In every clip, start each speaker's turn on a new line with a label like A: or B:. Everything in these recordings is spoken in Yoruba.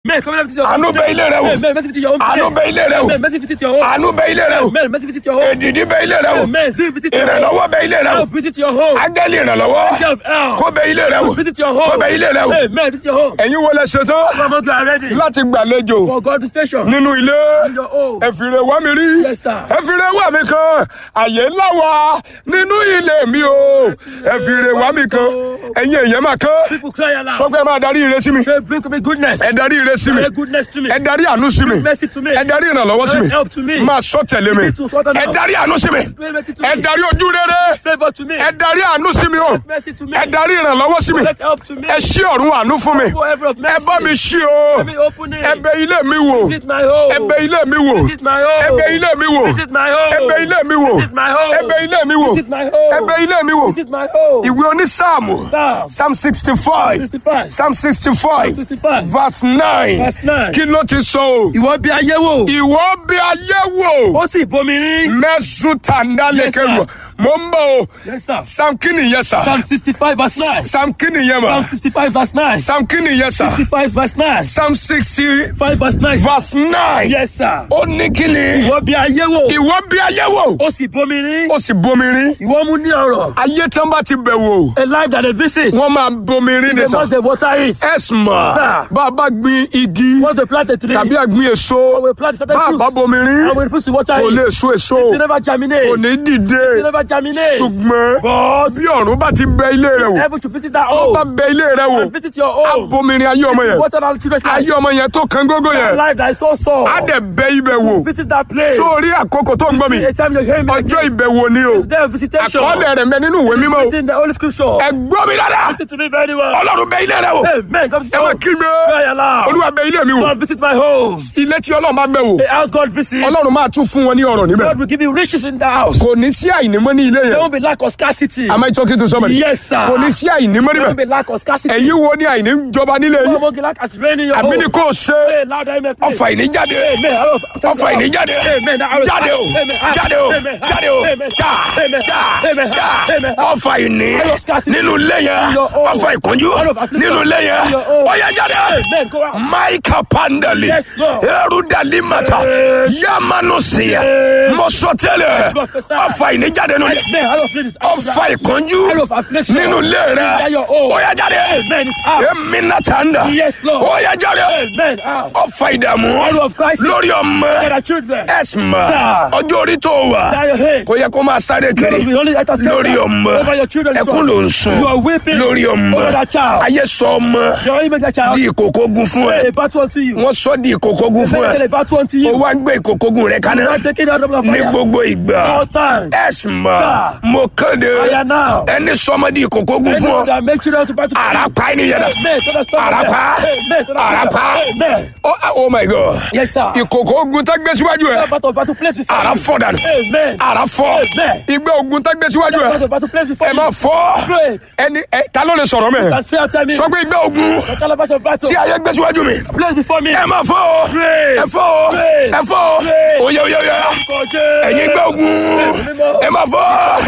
A: May come and visit your
B: àánú
A: home
B: bẹ
A: today.
B: ilé rẹ wò
A: Amen. Mercy visit your home
B: àánú
A: today.
B: bẹ ilé rẹ wò
A: Amen. Mercy visit your home.
B: àánú bẹ ilé rẹ wò
A: Amen. Mercy visit your home.
B: èdìdí bẹ ilé rẹ wò
A: Amen. See, visit your home.
B: ìrànlọ́wọ́ bẹ ilé rẹ wò
A: Help visit your home.
B: ángẹ́lì ìrànlọ́wọ́
A: Help, help.
B: kó bẹ ilé rẹ wò
A: Visit your home.
B: kó bẹ ilé rẹ wò
A: Amen. Visit your home.
B: ẹ̀yin wo lẹ ṣe tán
A: Come on, you are ready
B: láti gbàlejò
A: for God station.
B: nínú ilé
A: Your home.
B: ẹ̀fìrẹ̀ wá mi rí
A: Yes, sir.
B: ẹ̀fìrẹ̀ wá mi kan àyè ńlá wà nínú ilé mi o ẹ̀fìrẹ̀ wá mi kan ẹ̀yin èèyàn máa kán
A: People cry aloud.
B: sọ pé ẹ máa darí ire sí mi
A: Say, bring me goodness.
B: ẹ darí ire sí mi
A: Bring goodness to me.
B: ẹ darí àánú sí mi
A: Mercy to me.
B: ẹ darí ìrànlọ́wọ́ sí mi
A: Help to me.
B: máa sọ tẹ̀lé mi
A: to sort them
B: ẹ
A: out.
B: darí àánú sí mi
A: Bring mercy to
B: ẹ
A: me.
B: darí ojú rere
A: Favor to me.
B: ẹ darí àánú sí mi o
A: Mercy to me.
B: ẹ darí ìrànlọ́wọ́ sí mi
A: Let help to me.
B: ẹ ṣí ọ̀run àánú fún mi
A: For every of
B: ẹ
A: mercy.
B: bá mi ṣí o
A: Let me open it.
B: ẹ bẹ̀ ilé mi wò
A: Visit my home.
B: ẹ bẹ̀ ilé mi wò
A: Visit my home.
B: ẹ bẹ̀ ilé mi wò
A: Visit my home.
B: ẹ bẹ̀ ilé mi wò
A: Visit my home.
B: ẹ bẹ̀ ilé mi wò
A: Visit my home.
B: ẹ bẹ̀ ilé mi wò
A: Visit my home.
B: ìwé onísáàmù
A: Psalm
B: psalm sixty five
A: 65.
B: psalm sixty five
A: 65.
B: verse nine
A: Verse 9.
B: kí ló ti sọ o
A: Ìwọ bí ayé wò.
B: ìwọ bí ayé wò
A: Ó sì bomi rí.
B: mẹ́sùn tàǹdà lẹ́kẹ̀
A: sir.
B: wò mo ń bọ̀ o
A: Yes, sir.
B: psalm kí nìyẹn sà
A: Psalm 65 verse 9.
B: psalm kí nìyẹn mà
A: Psalm 65 verse 9.
B: psalm kí nìyẹn sà
A: 65 verse 9.
B: psalm sixty
A: 5 verse 9.
B: verse nine
A: Yes, sir.
B: ó ní kí ni
A: Ìwọ bí ayé wò.
B: ìwọ bí ayé wò
A: Ó sì bomi rí.
B: ó sì bomi rí
A: Ìwọ mú ní ọ̀rọ̀.
B: ayé tán bá ti bẹ̀ wò
A: A life that they visit.
B: wọ́n máa bomi rí ní
A: The
B: sà
A: most the water is.
B: ẹ̀sìmọ̀
A: Sir.
B: bá a bá gbin igi
A: Once they plant a tree.
B: tàbí àgbin èso
A: we plant certain
B: bá a
A: fruits.
B: bá bomi rí
A: And we refuse to water
B: kò
A: it.
B: lè so èso
A: It will never germinate.
B: kò ní dìde
A: It will never germinate.
B: ṣùgbọ́n
A: But
B: bí ọ̀run bá ti bẹ ilé rẹ wò
A: heaven should visit that
B: tó bá
A: home.
B: bẹ ilé rẹ wò
A: And visit your
B: á
A: home.
B: bomi rí ayé ọmọ yẹn
A: Water our children's life.
B: ayé ọmọ yẹn tó kan gógó
A: That
B: yẹn
A: life that is so sore.
B: á dẹ̀ bẹ ibẹ̀ wò
A: Visit that place.
B: sórí àkókò tó ń gbọ́ mi
A: A time you hear me. like
B: ọjọ́
A: this.
B: ìbẹ̀wò ni o
A: It's there of visitation.
B: àkọọ́lẹ̀ rẹ̀ mẹ́ nínú ìwé mímọ́ o
A: It's in the Holy Scripture.
B: ẹ gbọ́ mi dáadáa
A: Listen to me very well.
B: ọlọ́run bẹ ilé rẹ wò
A: Amen. Come visit
B: ẹ máa
A: home.
B: kígbe
A: Cry aloud.
B: olúwa bẹ ilé mi wò
A: God visit my home.
B: ilé tí ọlọ́run bá bẹ̀ wò
A: The house God visits.
B: ọlọ́run máa tún fún wọn ní ọ̀rọ̀ níbẹ̀
A: God will give you riches in the house.
B: kò ní sí àìnímọ́ ní ilé
A: There
B: yẹn
A: won't be lack of scarcity.
B: am I talking to somebody
A: Yes, sir.
B: kò ní sí àìnímọ́
A: There won't be
B: níbẹ̀
A: lack of scarcity.
B: ẹ̀yin wo ni àìní jọba nílé
A: There
B: yìí
A: won't be lack as rain in your
B: àmì ni
A: home.
B: kò ṣe
A: Hey, loud amen. please.
B: ọfà ìní jáde
A: Amen.
B: ọfà ìní jáde
A: Amen. That arrow-
B: jáde o
A: Amen.
B: jáde o
A: Amen.
B: jáde o
A: Amen.
B: já
A: Amen.
B: já
A: Amen.
B: já
A: Amen.
B: ọfà ìní
A: Arrow of scarcity.
B: nínú ilé yẹn
A: Your own.
B: ọfà ìkúnjú
A: Arrow of affliction.
B: nínú ilé yẹn
A: Your own.
B: ọyá jáde
A: Amen. Go out.
B: maika pandali
A: Yes, Lord.
B: erudali mata
A: Yes.
B: yamanu siya
A: Yes.
B: mọsọtẹlẹ
A: Prophesy.
B: ọfà ìní jáde nínú ilé
A: Amen. Arrow of this.
B: ọfà ìkúnjú
A: Arrow of affliction.
B: nínú ilé rẹ
A: That your own.
B: ọyá jáde
A: Amen. It's out.
B: èmi nàtàndà
A: Yes, Lord.
B: ọyá jáde
A: Amen. Out.
B: ọfà ìdààmú
A: Arrow of crisis.
B: lórí
A: For
B: ọmọ
A: the children.
B: ẹsùnmọ
A: Sir.
B: ọjọ́ orí tó wà
A: That your head.
B: kò yẹ kó máa sáré kiri
A: We only enter scatter
B: lórí ọmọ
A: Over your children.
B: ẹkún ló ń sùn
A: You are weeping.
B: lórí ọmọ
A: Over that child.
B: ayé sọ ọmọ
A: You only make that child.
B: di ìkòkògùn fún ẹ
A: A battle unto you.
B: wọ́n sọ di ìkòkògùn fún
A: Make
B: ẹ
A: a battle unto
B: o
A: you.
B: wá ń gbé ìkòkògùn rẹ kaná
A: Not taking out of the
B: ní
A: fire.
B: gbogbo ìgbà
A: All time.
B: ẹsùnmọ
A: Sir.
B: mo kéde
A: Fire now.
B: ẹni sọmọ di ìkòkògùn fún
A: Anyone
B: ọ
A: that make children to battle.
B: àràpá ẹni yẹn
A: Amen. So that's
B: Arapa.
A: Amen. So that's
B: Arapa.
A: Amen.
B: oh oh my god
A: Yes, sir.
B: ìkòkògùn tá gbé síwájú ẹ
A: That battle battle place before
B: àrà
A: you.
B: fọ́ dànù
A: Amen.
B: àrà fọ́
A: Amen.
B: ìgbẹ́ ogun tá gbé síwájú
A: That
B: ẹ
A: battle battle place before
B: ẹ
A: you.
B: má fọ́
A: Pray.
B: ẹni ẹ ta ló lè sọ̀rọ̀ mẹ́
A: Can say after me.
B: sọ pé ìgbẹ́ ogun
A: The calabash of battle.
B: tí ayé gbé síwájú mi
A: Place before me.
B: ẹ má fọ́ o
A: Pray.
B: ẹ fọ́ o
A: Pray.
B: ẹ fọ́ o
A: Pray.
B: oyè oyè oyè ẹ̀yin ìgbẹ́ ogun ẹ má fọ́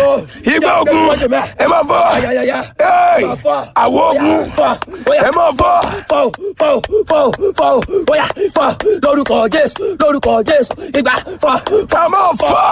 B: ìgbẹ́ ogun ẹ má fọ́
A: Ayayaya.
B: Hey, àwọ̀ ogun ẹ má fọ́
A: fọ́ fọ́ fọ́ fọ́ bóyá fọ́ lórúkọ jésù lórúkọ jésù ìgbà fọ́
B: ẹ má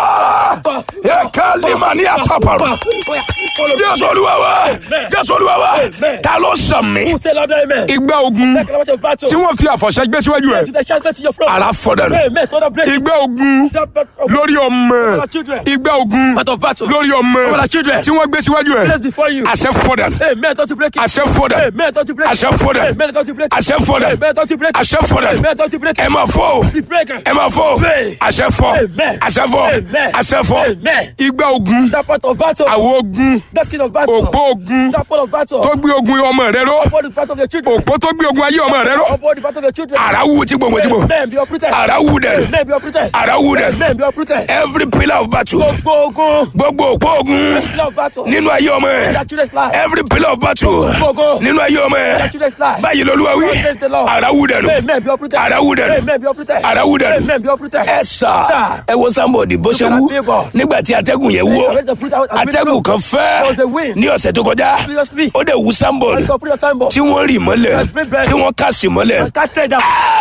B: fọ́ ẹ ká lè má ní àtàpàrọ̀
A: bóyá
B: jésù olúwa wa jésù olúwa wa ta ló sàn mí
A: who say louder amen.
B: ìgbẹ́ ogun
A: Take calabash of battle.
B: tí wọ́n fi àfọ̀ṣẹ́ gbé síwájú ẹ̀
A: to the shout to your front.
B: àrà fọ́ dànù
A: amen to the break.
B: ìgbẹ́ ogun
A: That battle of
B: lórí ọmọ
A: our children.
B: ìgbẹ́ ogun
A: Battle of battle.
B: lórí ọmọ
A: Over the children.
B: tí wọ́n gbé síwájú ẹ̀
A: Place before you.
B: àṣẹ fọ́ dànù
A: Amen to break it.
B: àṣẹ fọ́ dànù
A: Amen to break it.
B: àṣẹ fọ́ dànù
A: Amen to break it.
B: àṣẹ fọ́ dànù
A: Amen to break it.
B: àṣẹ fọ́ dànù
A: Amen to break
B: ẹ
A: it.
B: máa fọ́ o
A: The breaker.
B: ẹ máa fọ́ o
A: Pray.
B: àṣẹ fọ́
A: Amen.
B: àṣẹ fọ́
A: Amen.
B: àṣẹ fọ́
A: Amen.
B: ìgbẹ́ ogun
A: That part of battle.
B: àwọ̀ ogun
A: That skin of battle.
B: òpó ogun
A: That part of battle.
B: tó gbé ogun ọmọ rẹ ró
A: Upon the part of your children.
B: òpó tó gbé ogun ayé ọmọ rẹ ró
A: Upon the part of your children.
B: àrà wù tí gbogbo tí gbogbo
A: Amen. Be uprooted.
B: àrà wù dẹ̀
A: Amen. Be uprooted.
B: àrà wù dẹ̀
A: Amen. Be uprooted.
B: every pillar of battle
A: Gbogbo ogun.
B: gbogbo òpó ogun
A: Pillar of battle.
B: nínú ayé ọmọ ẹ
A: That children's life.
B: every pillar of battle
A: Gbogbo.
B: nínú ayé ọmọ ẹ
A: That children's life.
B: báyìí lolúwa wí
A: Praise the Lord.
B: àrà wù dẹ̀ nù
A: Amen. Be uprooted.
B: àrà wù dẹ̀ nù
A: Amen. Be uprooted.
B: àrà wù dẹ̀ nù
A: Amen. Be uprooted.
B: ẹ sà
A: Sir.
B: ẹ wo sábọ̀dì bó ṣe
A: Look at
B: wú
A: that favour.
B: nígbà tí atẹ́gùn yẹn wó
A: Raise the fruit out and bring it
B: atẹ́gùn
A: up.
B: kan fẹ́
A: There was a wind.
B: ní ọ̀sẹ̀ tó kọjá
A: Seriously.
B: ó dẹ̀ wú sábọ̀dì
A: Let's go put your signboard.
B: tí wọ́n rì mọ́lẹ̀
A: Let's bring bread.
B: tí wọ́n kà sí mọ́lẹ̀
A: Cast straight down.